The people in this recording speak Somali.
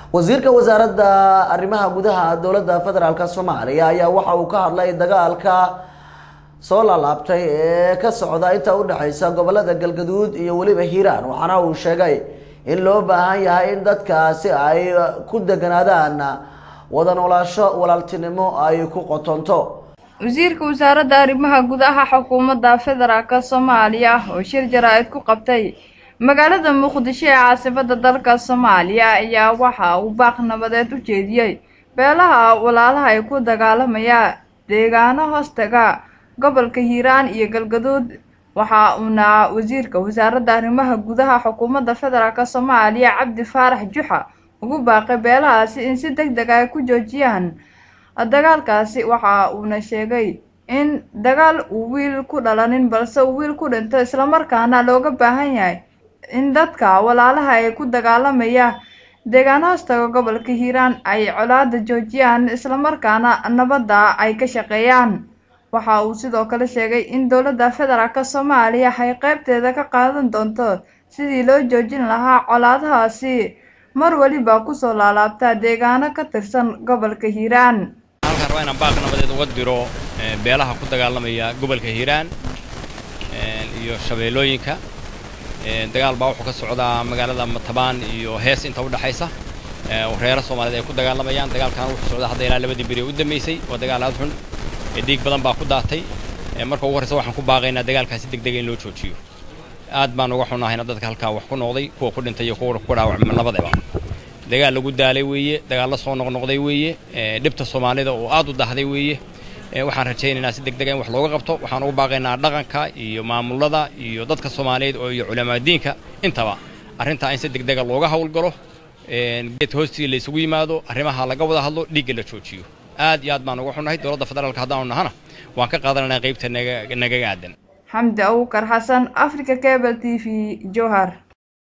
wasiirka wasaaradda arrimaha gudaha dowladda federaalk soomaaliya ayaa waxa uu ka hadlay dagaalka soo laalaabtay ee ka socda inta udhexeysa gobolada galgaduud iyo weliba hiiraan waxaana uu sheegay in loo baahan yahay in dadkaasi ay ku deganaadaan wada noolaasho walaaltinimo ay ku qotonto wasiirka wasaaradda arrimaha gudaha xukuumadda federaalk soomaaliya oo shir jaraa-id ku qabtay magaalada muqdisho ee caasimada dalka soomaaliya ayaa waxa uu baaq nabadeed u jeediyey beelaha walaalaha ay ku dagaalamaya deegaano hoostaga gobolka hiiraan iyo galgaduud waxa uuna wasiirka wasaaradda arrimaha gudaha xukuumadda federaalk soomaaliya cabdi faarax juxa ugu baaqay beelahaasi in si deg deg ay ku joojiyaan dagaalkaasi waxa uuna sheegay in dagaal uu wiil ku dhalanin balse uu wiil ku dhinto islamarkaana looga baahan yahay in dadka walaalaha ee ku dagaalamaya deegaano hoostaga gobolka hiiraan ay colaada joojiyaan islamarkaana nabadda ay ka shaqeeyaan waxa uu sidoo kale sheegay in dowladda federaalk soomaaliya ay qeybteeda ka qaadan doonto sidii loo joojin lahaa colaadahaasi mar weliba kusoo laalaabtaa deegaano ka tirsan gobolka hiiraan halkaan rabaa inaan baaq nabadeed uga diro beelaha ku dagaalamaya gobolka hiiraan iyo shabeellooyinka dagaal baa wuxuu ka socdaa magaalada matabaan iyo hees inta u dhexaysa reero soomaaliyeed ay ku dagaalamayaan dagaalkan wuxuu socdaa hadda ilaa labadii beri u dambeysay waa dagaal aad xun dhiig badan baa ku daatay marka ugu horreysa waxaan ku baaqaynaa dagaalkaasi deg dega in loo joojiyo aad baan uga xunahayna dadka halkaa wax ku noqday kuwa ku dhintay iyo kuwa ku dhaawacma labadaba dagaal lagu daalay weeye dagaal la soo noqnoqday weeye dhibta soomaalida oo aad u dahday weeye waxaan rajaynaynaa si deg dega in wax looga qabto waxaan ugu baaqaynaa dhaqanka iyo maamulada iyo dadka soomaaliyeed oo iyo culamadiinka intaba arrintaa in si deg dega looga howlgalo geedka hoostii la isugu yimaado arrimaha laga wada hadlo dhiigga la joojiyo aad iyo aad baan uga xunnahay dowladda federaalka haddaanu nahana waan ka qaadanaynaa qaybta nagaga aadan xamdi awukar xasan africa cable t v jowhar